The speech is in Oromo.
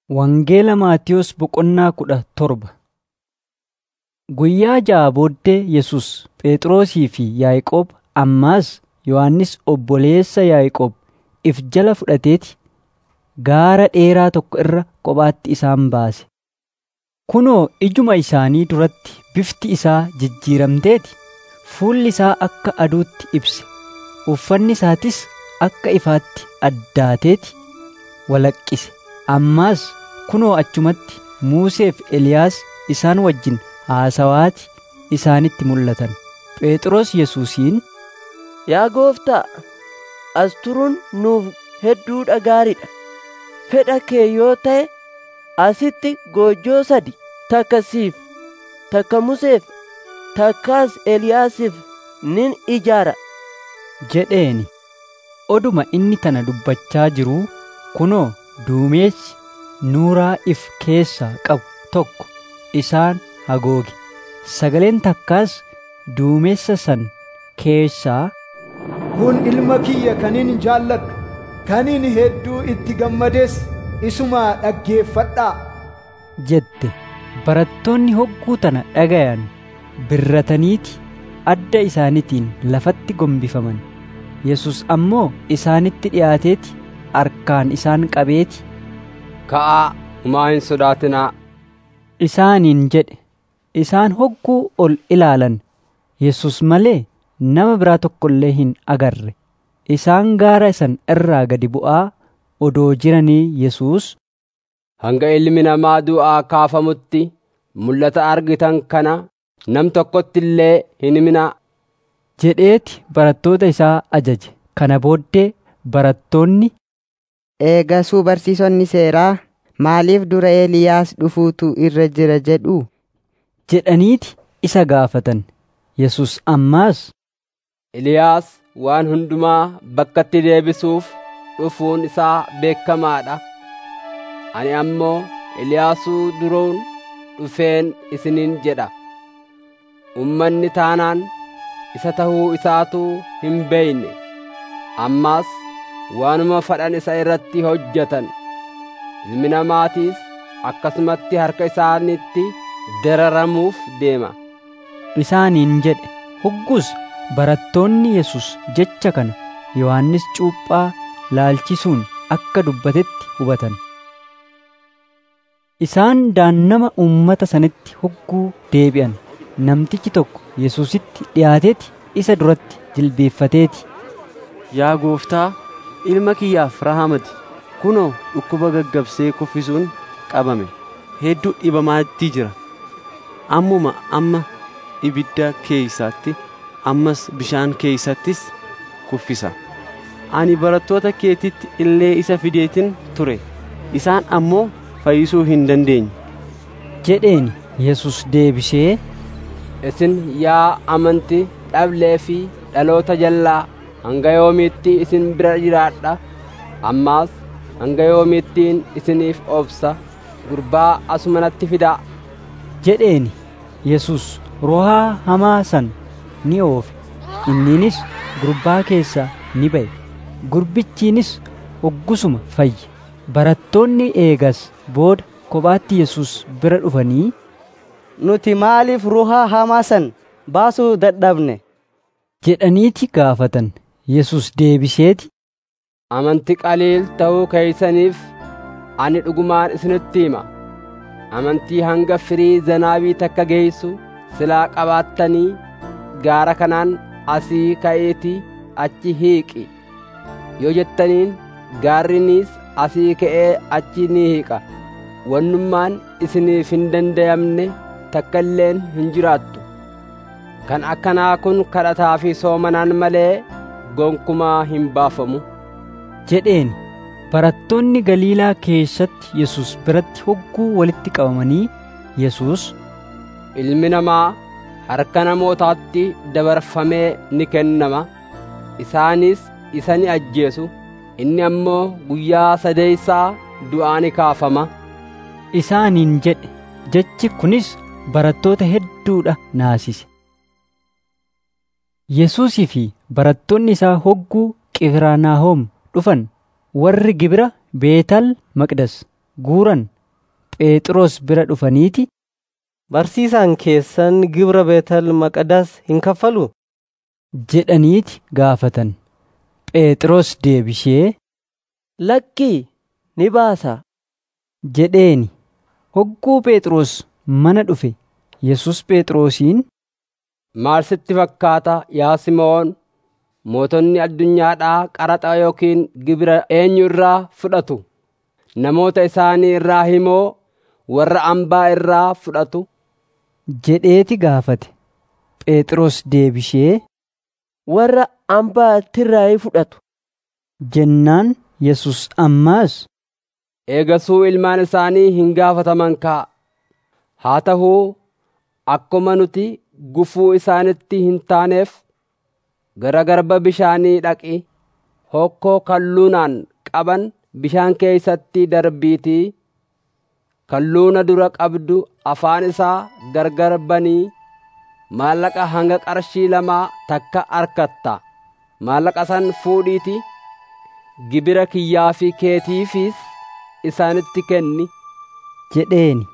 Wangeela Maatiyos boqonnaa kudha torba. Guyyaa ja'a booddee Yesus Phexrosii fi Yaaqoob ammaas Yohannis obboleessa Yaaqoob if jala fudhateeti gaara dheeraa tokko irra kophaatti isaan baase. Kunoo ijuma isaanii duratti bifti isaa jijjiiramteeti. Fuulli isaa akka aduutti ibse. Uffanni isaatis akka ifaatti addaateeti walaqqise. Ammaas kunoo achumatti Musee fi Eliyaas isaan wajjin haasawaati isaanitti mul'atan. Phexros Yesuusiin, Yaa gooftaa, as turuun nuuf hedduudha gaariidha. Fedha kee yoo ta'e asitti goojjoo sadi takka siif, takka Museef, takkaas Eliyaasiif nin ijaara. jedheeni. Oduma inni tana dubbachaa jiruu kunoo duumessi nuuraa if keessaa qabu tokko isaan hagooge. Sagaleen takkaas duumessa san keessaa Kun ilma kiyya kaniin jaalladhu, kaniin hedduu itti gammades isuma dhaggeeffadhaa. jette. Barattoonni hogguu tana dhagayan birrataniiti adda isaaniitiin lafatti gombifaman. Yesus ammoo isaanitti dhiyaateeti harkaan isaan qabeeti Ka'aa humaa hin sodaatinaa. isaaniin jedhe. Isaan hogguu ol ilaalan Yesus malee nama biraa tokko illee hin agarre. Isaan gaara san irraa gadi bu'aa odoo jiranii Yesus Hanga ilmi namaa du'aa kaafamutti mul'ata argitan kana nam tokkotti illee hin himinaa. jedheeti barattoota isaa ajaje. Kana booddee barattoonni Eegasuu barsiisonni seeraa maaliif dura Eeliyaas dhufuutu irra jira jedhu? jedhaniiti isa gaafatan. Yesus ammaas Eliyaas waan hundumaa bakkatti deebisuuf dhufuun isaa beekamaadha. Ani ammoo Eliyaasuu duruun dhufeen isiniin jedha. Ummanni taanaan isa tahuu isaatu hin beeyne. Ammaas waanuma fadhan isa irratti hojjetan. Ilmi namaatiis akkasumatti harka isaanitti dararamuuf deema. isaaniin jedhe. Hoggus barattoonni Yesus jecha kana Yohannis cuuphaa laalchisuun akka dubbatetti hubatan. Isaan daannama uummata sanitti hogguu deebi'an. Namtichi tokko Yesuusitti dhiyaateeti isa duratti jilbeeffateeti. Yaa gooftaa, ilma kiyyaaf rahamati. Kunoo dhukkuba gaggabsee kuffisuun qabame. Hedduu dhibamaatti jira. Ammuma amma ibidda keeysaatti ammas bishaan keeysattis kuffisa. Ani barattoota keetitti illee isa fideetin ture. Isaan ammoo fayyisuu hin dandeenye. jedheeni Yesus deebisee Isin yaa amantii dhablee fi dhaloota jallaa hanga yoomiitti isin bira jiraadha. Ammaas hanga yoomiittiin isiniif obsa gurbaa asumanatti fidaa. jedheeni Yesus rohaa hamaa san ni oofe. Inniinis gurbaa keessaa ni ba'e. Gurbichiinis hoggusuma fayye. Barattoonni eegas booda kophaatti Yesus bira dhufanii Nuti maaliif ruhaa hamaa san baasuu dadhabne? jedhaniiti gaafatan. Yesus deebiseeti Amantii qaliil ta'uu keeysaniif ani dhugumaan isinitti hima. Amantii hanga firii zanaabii takka geessu silaa qabaattanii gaara kanaan asii ka'eetii achi hiiqi. Yoo jettaniin gaarrinis asii ka'ee achi ni hiiqa. Wannummaan isiniif hin danda'amne takka illeen hin jiraattu. Kan akkanaa kun kadhataa fi soomanaan malee gonkumaa hin baafamu. jedheeni. Barattoonni Galiilaa keessatti Yesus biratti hogguu walitti qabamanii Yesus Ilmi namaa harka namootaatti dabarfamee ni kennama. Isaanis isa ni ajjeesu. Inni ammoo guyyaa sadeeysaa du'aa ni kaafama. isaaniin jedhe. Jechi kunis barattoota hedduudha naasise. Yesuusii fi barattoonni isaa hogguu Qifiranaahom dhufan warri gibira Beetal Maqdas guuran Phexros bira dhufaniiti Barsiisaan keessan gibira Beetel Maqadas hin kaffalu? jedhaniiti gaafatan. Phexros deebishee Lakkii ni baasa. jedheeni. Hogguu Phexros mana dhufe Yesus Phexrosiin Maal sitti fakkaata yaa Simoon? Mootonni addunyaadhaa qaraxa yookiin gibira eenyu irraa fudhatu? Namoota isaanii irraa himoo warra hambaa irraa fudhatu? jedheeti gaafate. Phexros deebishee Warra hambaa irraa fudhatu. jennaan Yesus ammaas Eegasuu ilmaan isaanii hin gaafataman kaa. Haa ta'uu akkuma nuti gufuu isaanitti hin taaneef gara garba bishaanii dhaqi hokkoo kalluunaan qaban bishaan keessatti darbiitii kalluuna dura qabdu afaan isaa gargar banii maallaqa hanga qarshii lamaa takka argatta maallaqa san fuudhiiti gibira kiyyaa fi keetiifis isaanitti kenni jedheeni.